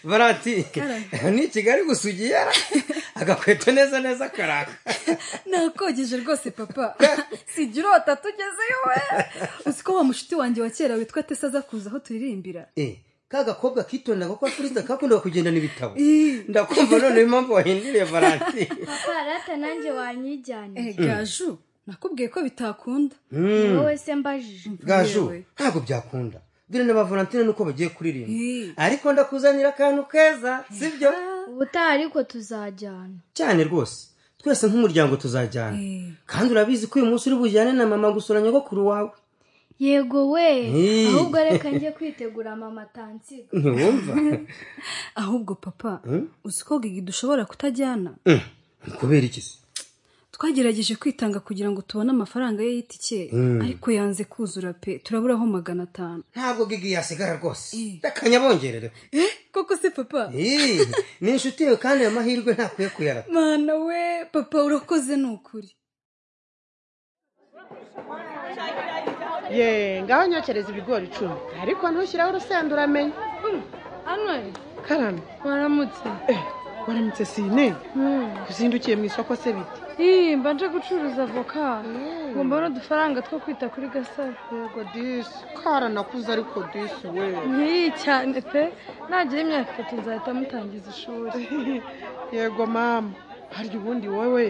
valentine ni kigali gusa ugiyera agakweto neza neza karaka nakogeje rwose papa sijya urota tugezeyo we uzi ko wa mushuti wanjye wa kera witwa tesa aza kuza aho turirimbira ka gakobwa kitonda kuko afuriza kakundaga kugendana ibitabo ndakumva noneho impamvu wahinduriye valentine papa rata nanjye wanyijyane gaju nakubwiye ko bitakunda ni wowe se mbajije gaju ntabwo byakunda dore na ba valentine nuko bagiye kuririmba ariko ndakuzanira akantu keza sibyo ubutaha ariko tuzajyana cyane rwose twese nk'umuryango tuzajyana kandi urabizi ko uyu munsi uri bujyane na mama gusura nyogokuru wawe yego we Hey. ahubwo reka njye kwitegura mama tansiga ntiwumva ahubwo papa uzi ko gigi dushobora kutajyana Mm, ni kubera iki se twagerageje kwitanga kugira ngo tubone amafaranga ye y'itike ariko yanze kuzura pe turaburaho magana atanu ntabwo gigi yasigara rwose ndakanyabongerereho koko se papa Ih, ni inshuti yawe kandi ayo mahirwe ntakwiye kuyarata mana we papa urakoze ni ukuri ye ngaho nyokereza ibigori icumi ariko ntushyiraho urusenda uramenye hano karame waramutse eh waramutse sine uzindukiye mu isoko se bite iyi mbanje gucuruza avoka ngomba n'udufaranga two kwita kuri gasaro yego disi karanakuze ariko disi we nkiyi cyane pe nagira imyaka itatu nzahita mutangiza ishuri yego mama harya ubundi wowe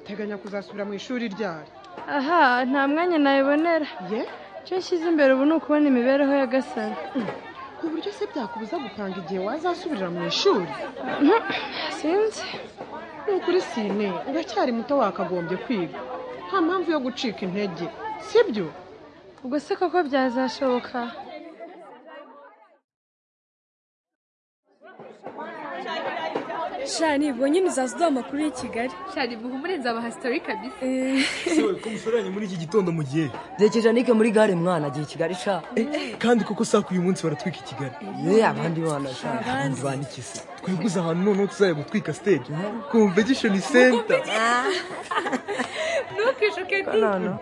uteganya kuzasubira mu ishuri ryari aha nta mwanya nayibonera ye icyo nshyize imbere ubu ni ukubona imibereho ya gasaro uburyo se byakubuza gupanga igihe wazasubirira mu ishuri sinzi ni ukuri sine uracyari muto wakagombye kwiga nta mpamvu yo gucika intege sibyo ubwo se koko byazashoboka shani ubwo nyine uzaza uduha amakuru y'i kigali shari muhumure nzaba hasitori kabisa sewe ko mushoranye muri iki gitondo mu gihe byekeje anike muri gare mwana agiye i kigali sha kandi koko saa uyu munsi baratwika i kigali ye abandi bana sha abandi bana iki se twiguze ahantu noneho tuzajya gutwika stage convention center ntukishuke noneho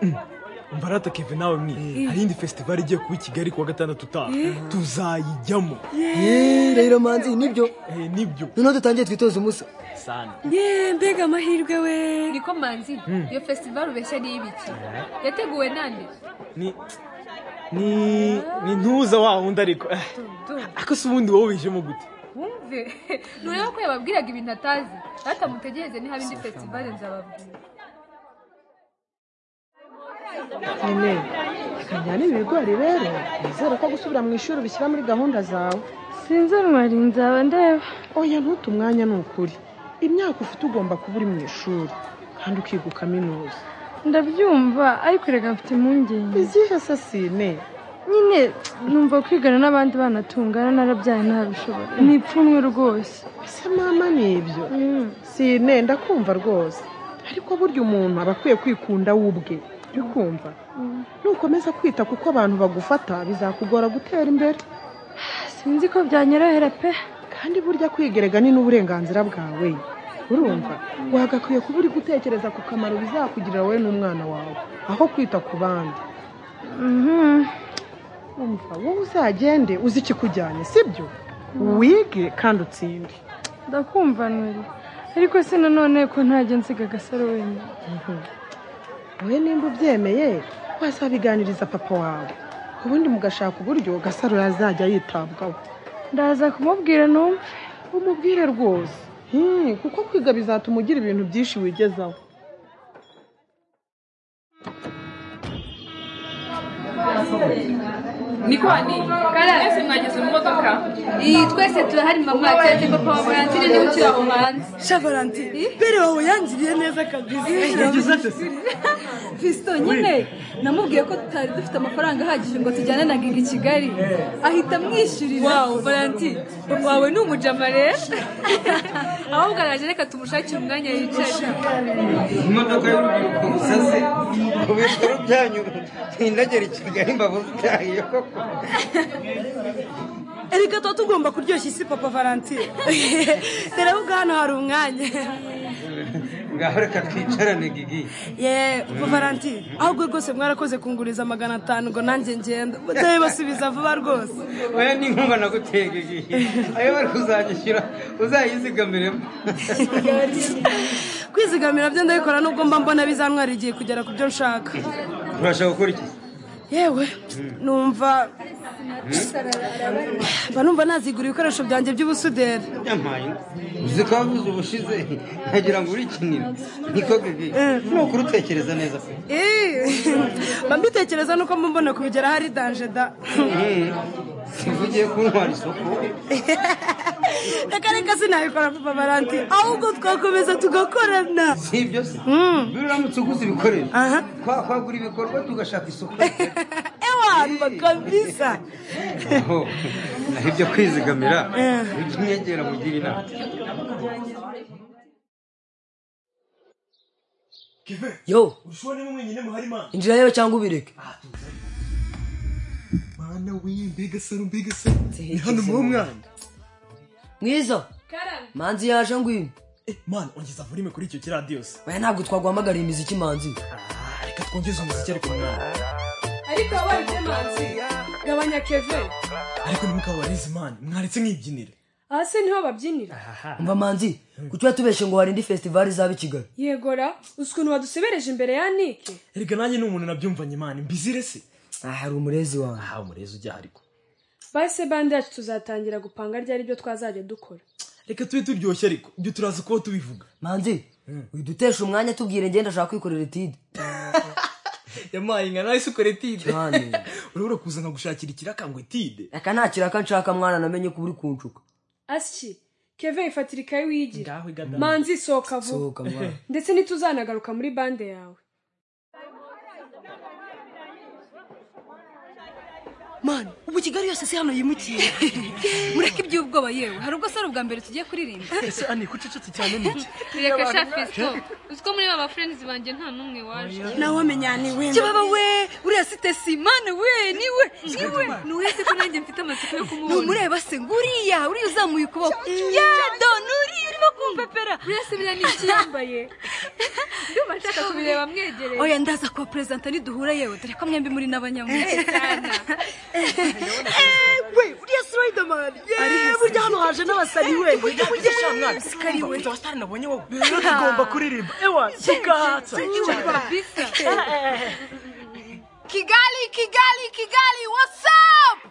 mbarata keve nawe mwe hari iyindi festival igiye kuba i kigali kuwa gatandatu utaha tuzayijyamo ye rero manzi nibyo Eh, nibyo noneho dutangiye twitoza umusa sana ye mbega amahirwe we niko manzi iyo festival ubeshya ni iy'ibiki yateguwe nande ni ni ni ntuza wa wundi ariko eh, ariko se ubundi wowe wijemo gute wumve nureba ko yababwiraga ibintu atazi rata mutegereze niba indi festival nzababwira nyine akanjyana ibi bigori rero nizere ko gusubira mu ishuri ubishyira muri gahunda zawe sinzi rumari nzaba ndeba oya ntute umwanya ni ukuri imyaka ufite ugomba kuba uri mu ishuri kandi ukiga ukaminuza ndabyumva ariko reka mfite impungenge izihe se sine nyine numva kwigana n'abandi bana tungana narabyaye ntabishobora ni ipfunwe rwose ese mama ni ibyo sine ndakumva rwose ariko burya umuntu aba akwiye kwikunda we ubwe uri kumva nukomeza kwita kuko abantu bagufata bizakugora gutera imbere sinzi ko byanyorohera pe kandi burya kwigerega ni n'uburenganzira bwawe urumva wagakwiye kuba uri gutekereza ku kamaro bizakugirira wowe n'umwana wawe aho kwita ku bandi Mhm. umva wowe uzagende uzi ikikujyanye sibyo wige kandi utsinde ndakumva nweri ariko si nanone ko ntajya nsiga agasaro wenyine wowe nimba ubyemeye wazabiganiriza papa wawe ubundi mugashaka uburyo gasaro yazajya yitabwaho ndaza kumubwira numve umubwire rwose Hmm, kuko kwiga bizatuma ugira ibintu byinshi wigezaho ni kwani mwese mwageze mu modoka iyi twese turahari mama yatetse papa wa valentine niwe ukiri aho hanze sha valentine mbere wawe yangiriye neza kabisa fisito nyine namubwiye ko tutari dufite amafaranga ahagije ngo tujyane na gigi i kigali ahita amwishyurira wawu valentine papa wawe ni umujama rero ahubwo araje reka tumushakire umwanya yicaye imodoka y'urubyiruko gusa se ku bikorwa byanyu ntindagera i kigali mbabu zitahiye koko erega tuba tugomba kuryoshya isi papa valentine rero ubwo hano hari umwanya ngaho reka twicarane gigi ye papa valentine ahubwo rwose mwarakoze kunguriza magana atanu ngo nanjye ngenda mudabibasubiza vuba rwose oya n'inkunga naguteye gigi ayo bari kuzayishyura uzayizigamiremo kwizigamira byo ndabikora nubwo mba mbona bizantwara igihe kugera ku byo nshaka urashaka gukora iki yewe numva mba numva nazigura ibikoresho byanjye by'ubusuderi yamaye uzi ko wavuze ubushize nkagira ngo urikinire niko gigi nuko urutekereza neza pe Eee, mba mbitekereza nuko mba mbona kubigeraho ari danje da Mm. siba ugiye kuntwara isoko reka reka sinabikora papa valentine ahubwo twakomeza tugakorana si ibyo se Mm. iyo uramutse uguze ibikoresho aha kwa- kwagura ibikorwa tugashaka isoko ewana kabisa aho naho ibyo kwizigamira ujye unyegera mugire inama yo ushobora niba mwenyine muhari mwana injira yewe cyangwa ubireke mwana we mbega saro mbega saro ni hano muho mwana mwiza manzi yaje ngwino Eh, mwana ongeza volume kuri icyo kiradiyose oya ntabwo twaguhamagariye imiziki manzi reka twongeze umuziki ariko mwana ariko wabaye icyemanzi gabanya keve ariko ni mukaba warizi mwana mwaretse nk'ibyinire aha se niho babyinira umva manzi kuki watubeshe ngo hari indi festival izaba i kigali yegora uzi ukuntu wadusebereje imbere ya nike erega nanjye ni umuntu nabyumvanye mwana mbizire se aha hari umurezi wawe aha umurezi ujya ariko base bande yacu tuzatangira gupanga ryari byo twazajya dukora reka tube turyoshye ariko ibyo turazi kuba tubivuga manzi widutesha umwanya tubwire ngenda ashaka kwikorera etide yampaye inka nawe se ukora etide Cyane. urabura kuza nkagushakira ikiraka ngo etide reka nta kiraka nshaka mwana namenye ko uri kunshuka asyi keve ifatira ikayi wiyigira ngaho igana manzi sohoka vuba sohoka mwana ndetse ntituzanagaruka muri bande yawe mani ubu kigali yose si hano yimukiye mureke iby'ubwoba yewe hari ubwo ari ubwa mbere tugiye kuririmba ese ani kucecetse cyane niki reka sha fesito uzi ko muri ba bafurenzi banjye nta n'umwe waje nawe wamenya ni we kibaba we uriya si tesi mana we niwe niwe nuretse ko nanjye mfite amatsiko yo kumubona numureba se nguriya uriya uzamuye ukuboko yado nuriya urimo kumpepera buriya se biriya ni iki yambaye ndumva nshaka kubireba mwegereye oya ndaza kuba perezida niduhura yewe dore ko mwembi muri n'abanyamugi cyane we uriya si riderman yewe burya hano haje n'abasari we tugomba kuririmba ewa tugahatsa bisa kigali kigali kigali wasapu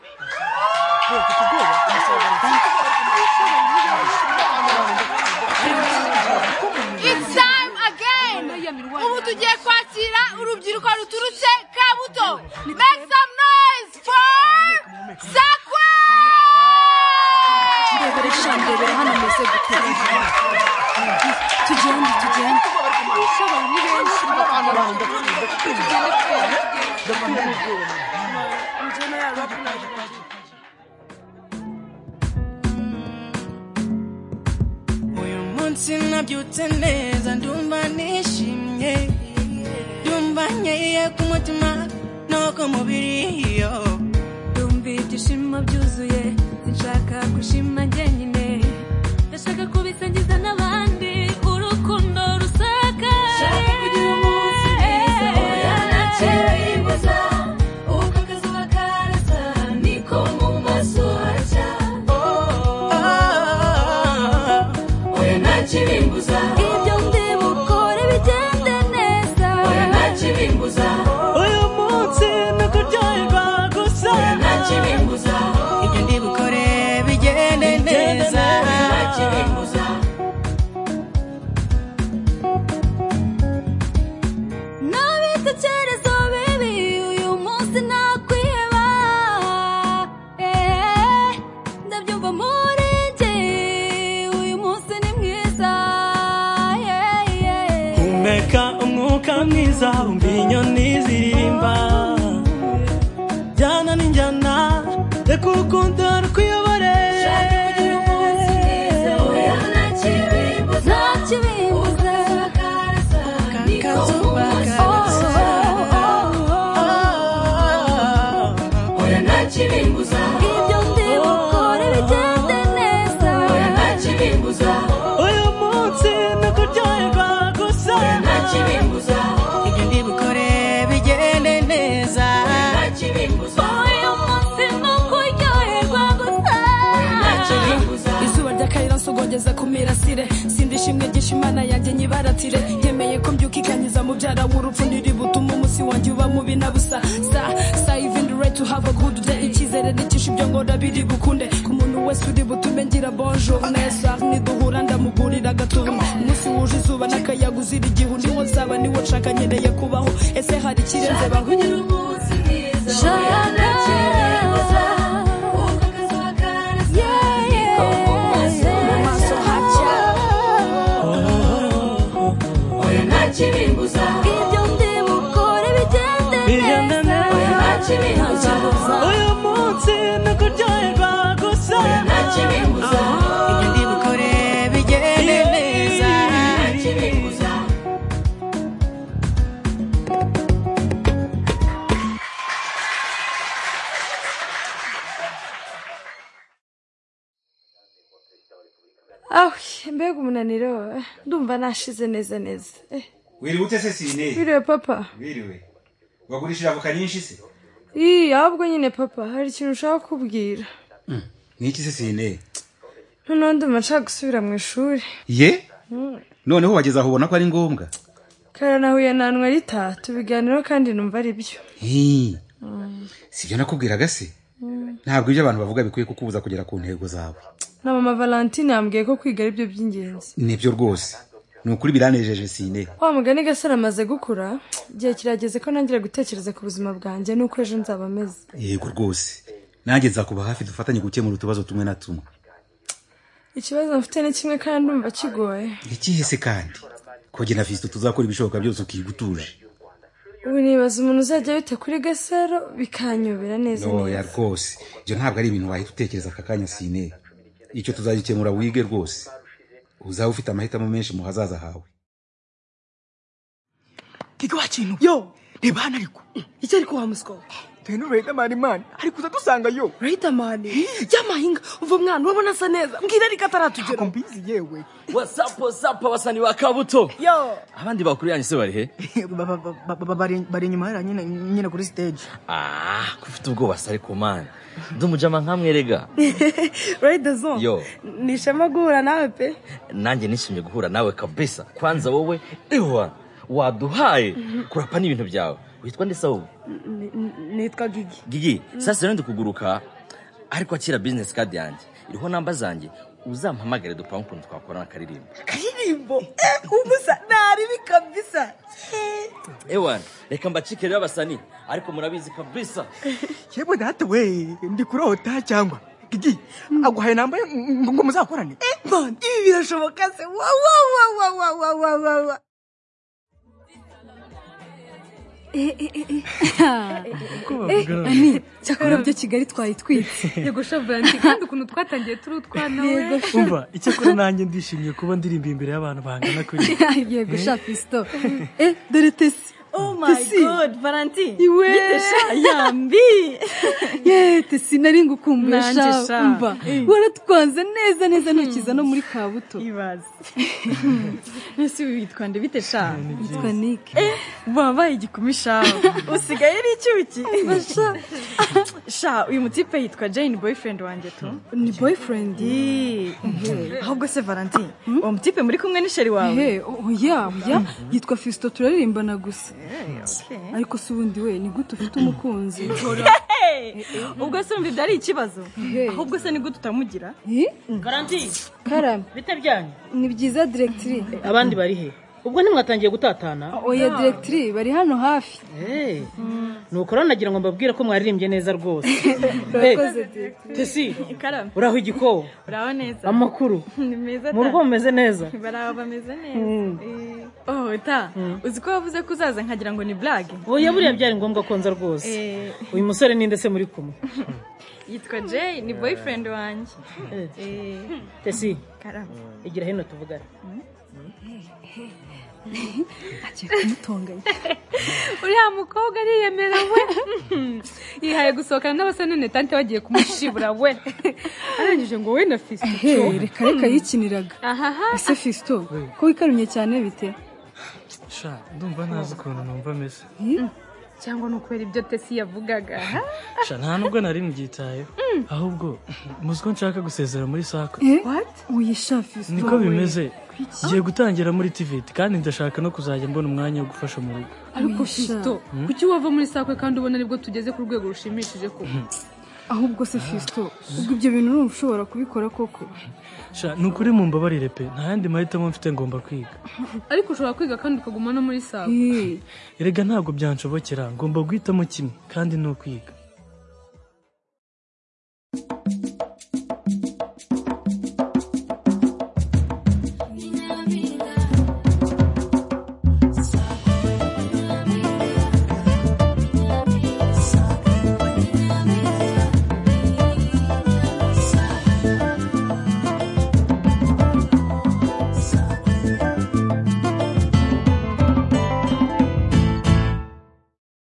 It's time again. Ubu tugiye kwakira urubyiruko ruturutse Kabuto. Make some noise for Sakwe! ndebere sha ndebere hano meze gute tugende tugende uyu munsi nabyutse neza ndumva nishimye ndumva nkeye ku mutima no ku mubiri yo ndumva ibyishimo byuzuye sinshaka gushima njyenyine ndashaka kubisangiza n'abandi urukundo rusakaye Oya, nakira ibibazo, uko akazuba karasa, niko mu maso hacya. Oya, nakibimbuza, ibyo ndi bukore bigende neza. Oya, nakibimbuza, uyu munsi ni ukuryoherwa gusa nakibimbuza, ibyo ndi bukore bigende neza nakibimbuza. Nabitekerezo bibi uyu munsi nakwiheba Eh, Ndabyumva muri njye uyu munsi ni mwiza Yeah, yeah. humeka umwuka mwiza wumva inyoni ziririmba jyana n'injyana reka urukundo rukuyobore Kazuba karasa. uyu munsi ni ukuryoherwa gusa nkomeza ku mirasire sindi ishimwe ryinshi imana yanjye nyibaratire yemeye ko mbyukikanyiza mubyara w'urupfu ntiri butuma umunsi wanjye uba mubi na busa sa sa ivindi rayiti uhava kudude icyizere n'icyinshi ibyo ngora biri bukunde ku muntu wese uri butume ngira bonjo neza niduhura ndamugurira agatuba umunsi wuje izuba n'akayaga uzira igihu niwo nzaba niwo nshaka nkeneye kubaho ese hari ikirenze bahuye ibyo ndi bukore bigende neza oya nta kibimbuza uyu munsi ni ukuryoherwa gusa oya nta kibimbuza ibyo ndi bukore bigende neza nta kibimbuza aho mbega umunaniro ndumva nashize neza neza Eh, wiriwe ute se sine biriwe papa wiriwe wagurishije avoka nyinshi se iyi ahubwo nyine papa hari ikintu ushaka kubwira niki se sine noneho ndumva nshaka gusubira mu ishuri ye Mm. noneho wageze aho ubona ko ari ngombwa kara nahuye na ntwarita tubiganiraho kandi numva ari byo Hii, si ibyo nakubwiraga se ntabwo ibyo abantu bavuga bikwiye kukubuza kugera ku ntego zawe na mama valentine yambwiye ko kwiga ari byo by'ingenzi nibyo rwose ni ukuri biranejeje sine wa mugani gasore amaze gukura igihe kirageze ko ntangira gutekereza ku buzima bwanjye n'uko ejo nzaba ameze yego rwose nanjye nzakuba hafi dufatanye gukemura utubazo tumwe na tumwe ikibazo mfite ni kimwe kandi ndumva kigoye ikihe se kandi koge na visito tuzakora ibishoboka byose ukiga utuje ubu nibaza umuntu uzajya wita kuri gasaro bikanyobera neza noya rwose ibyo ntabwo ari ibintu wahita utekereza aka kanya sine icyo tuzagikemura wige rwose uzaba ufite amahitamo menshi mu hazaza hawe kiki wa kintu yo reba hano ariko icyo ariko wa muswa we dore ni riderman man ari kuza dusanga yo riderman y'amahinga uva mwana urabona asa neza mbwira ariko ataratugera ntabwo mbizi yewe wasapo sapo basani ba kabuto yo abandi bakuriyanye se bari he ba- ba- ba- ba- ba- bari bari inyuma hariya nyine nyine kuri stage ah ko ufite ubwoba sari ku mana ndumujama nkamwerega rayida zone yo ni ishema guhura nawe pe nanjye nishimye guhura nawe kabisa kwanza wowe ewa waduhaye kurapa n'ibintu byawe witwa nde sawu Ni- ni- nitwa gigi gigi sasa rero ndi kuguruka ariko akira bizinesi kadi yanjye iriho namba zanjye uzampamagare dupange ukuntu twakorana akaririmbo akaririmbo eh, umusa naribi kabisa Eh. ewa reka mbacike rero abasani ariko murabizi kabisa yewe data we ndi kurota cyangwa gigi aguhaye namba ye ngo ngo muzakorane Eh, man, ibi birashoboka se wa wa wa wa wa wa wa wa wa Eh, ani cyakora byo kigali twayitwitse yego shavuranti kandi ukuntu twatangiye turi utwana we umva icyakora nanjye ndishimye kuba ndirimba imbere y'abantu bangana kuri yego Eh? sha pisito eh dore tesi Oh my god, Valentine. iwe Gite sha, yambi. ye tesi nari ngukumbuye Nanjye sha sha. umva Eh. waratwanze neza neza ntukiza no muri kabuto ibaze Nasi witwa nde bite sha? Nitwa Nick. Wabaye igikumi sha. Usigaye ari icyuki. Basha. Sha, uyu mutipe yitwa Jane boyfriend wanjye tu. Ni boyfriend. Ahubwo se Valentine, uwo mutipe muri kumwe ni sheri wawe. Ehe, oya oya yitwa fisito turaririmbana gusa ariko si ubundi we ni gute ufite umukunzi Hey! Ubwo se umva ibyo ari ikibazo. Ahubwo se ni gute utamugira? garanti karame bite byanyu ni byiza direkitiri abandi bari he ubwo ntimwatangiye gutatana oya direkitiri bari hano hafi Eh, nuko rero nagira ngo mbabwire ko mwaririmbye neza rwose Eh, urakoze direkitiri tesi Karame. uraho igikobo Uraho neza. amakuru Ni meza. mu ta. rugo mumeze neza Baraba bameze Mm. neza. Eh, Oh, ta. Uzi ko wavuze ko uzaza nkagira ngo ni blague. oya buriya byari ngombwa ko nza rwose Eh, uyu musore ninde se muri kumwe yitwa Jay, ni boyfriend wanjye. Eh, tesi Karame. igira hino tuvugane agiye kumutonganya uriya mukobwa ariyemera we yihaye gusohokana n'abasanane tante bagiye kumushibura we arangije ngo we na fisito ehe reka reka yikiniraga ahaha ese fisito ko wikarumye cyane bite sha ndumva ntazi ukuntu numva meze cyangwa ni ukubera ibyo tesi yavugaga ha? sha nta nubwo nari mbyitayeho ahubwo muzi ko nshaka gusezera muri sako uyishafise niko bimeze ngiye gutangira muri tiviti kandi ndashaka no kuzajya mbona umwanya wo gufasha mu rugo ariko fisito Hmm? kuki wava muri sakwe kandi ubona aribwo tugeze ku rwego rushimishije kuko Hmm. ahubwo se fisito ubwo ibyo bintu urumva ushobora kubikora koko sha ni ukuri mu mbabarire pe nta yandi mahitamo mfite ngomba kwiga ariko ushobora kwiga kandi ukaguma no muri sakwe erega ntabwo byanshobokera ngomba guhitamo kimwe kandi ni ukwiga